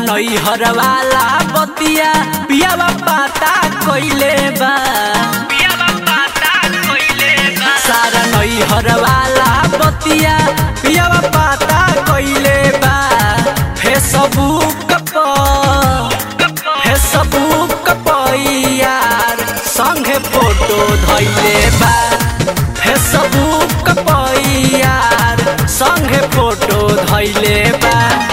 नैहर वाला बतिया पियावा पाता कोइले बा सारा नैहर वाला बतिया पियावा पाता कोइले बा फेसबुक पर फेसबुक पर यार संगे फोटो धैले बा फेसबुक पर यार संगे फोटो धैले बा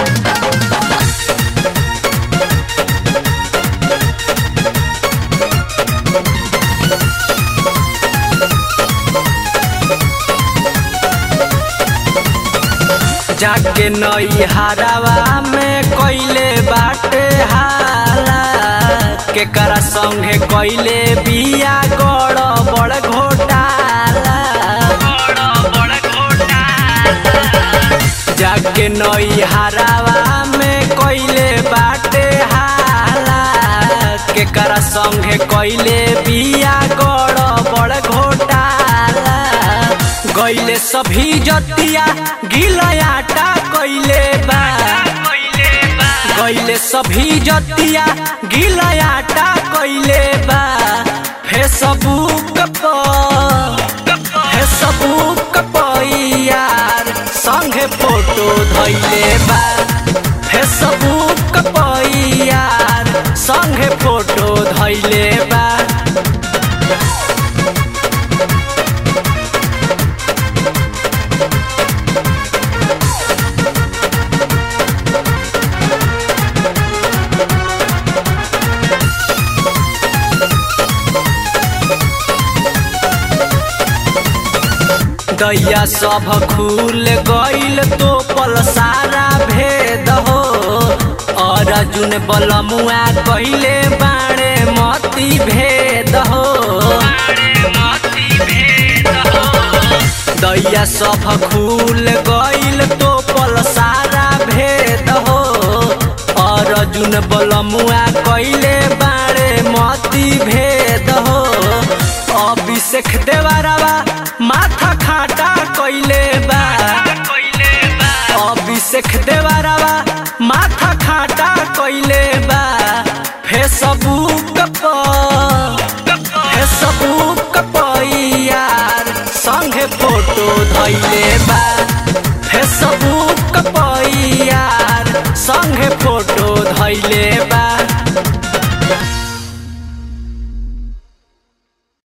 जाके नई हारावा में कोइले बाटे हाला केकरा संगे कोइले बिया गड़ बड़ घोटाला जाके नई हारावा में कोइले बाटे हाला केकरा संगे कोइले बिया गड़ बड़ घोटाला गइले सभी जतिया गिलयाटा कइले बा गइले सभी जतिया गिलयाटा कइले बा फेसबुक पर फेसबुक पर यार संगे फोटो धइले बा फेसबुक पर यार संगे फोटो धइले बा दैया सब खुल गइल तो पल सारा भेद हो अर्जुन बलमुआ कइले बाणे मती भेद हो दैया सब खुल गइल तो पल सारा भेद हो अर्जुन बलमुआ कइले बाणे मती भेद हो अभिषेक देवरवा माथा खाटा कइले बा अभिषेक देवरवा माथा खाटा कइले बा फेसबुक पर फेसबुक पर यार संगे फोटो धइले बा फेसबुक पर यार संगे फोटो धइले